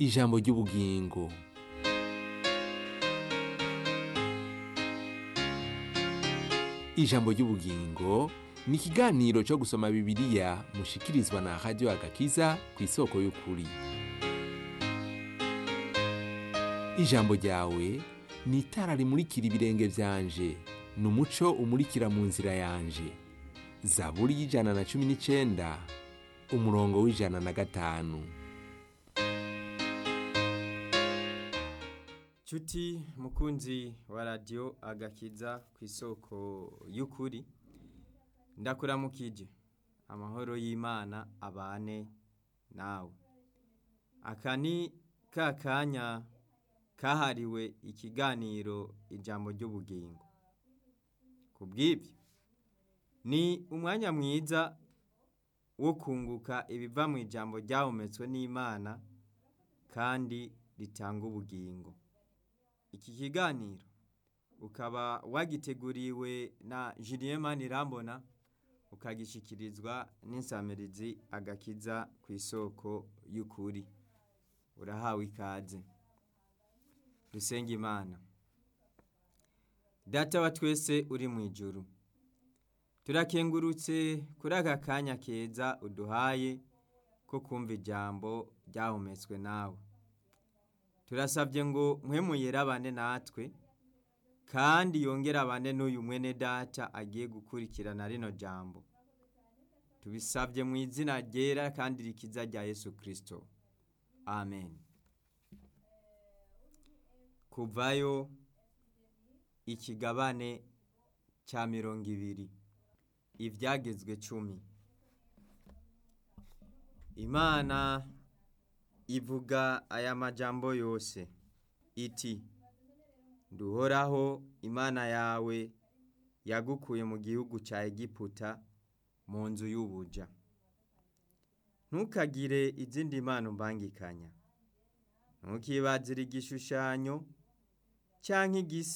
ijambo ry'ubugingo ijambo ry'ubugingo ni ikiganiro cyo gusoma bibiliya mushikirizwa na radiyo agakiza ku isoko y'ukuri ijambo ryawe ni itara rimurikira ibirenge byanje ni umuco umurikira mu nzira yanje zaburi y'ijana na cumi n'icyenda umurongo w'ijana na gatanu Chuti mukunzi wa radio agakiza ku isoko y'ukuri ndakuramukije amahoro y'Imana abane nawe aka ni ka kanya kahariwe ikiganiro ijambo ry'ubugingo ku bw'ibyo ni umwanya mwiza wo kunguka ibiva mu ijambo ryahumetswe n'Imana kandi ritanga ubugingo iki kiganiro ukaba wagiteguriwe na Julien Manirambona ukagishikirizwa n'insamirizi agakiza ku isoko y'ukuri urahawe ikaze dusenga imana data wa twese uri mu ijuru turakengurutse kuri aka kanya keza uduhaye ko kumva ijambo ryahumetswe nawe turasabye ngo mwemuyere abane natwe kandi yongere abane n'uyu mwene data agiye gukurikirana rino jambo tubisabye mu izina ryera kandi rikiza rya yesu kirisito amen kuvayo ikigabane cya mirongo ibiri ibyagezwe cumi imana ivuga aya majambo yose iti nduhoraho imana yawe yagukuye mu gihugu cya egiputa mu nzu y'ubuja ntukagire izindi mpano mbangikanya ntukibazire igishushanyo cyangwa igisa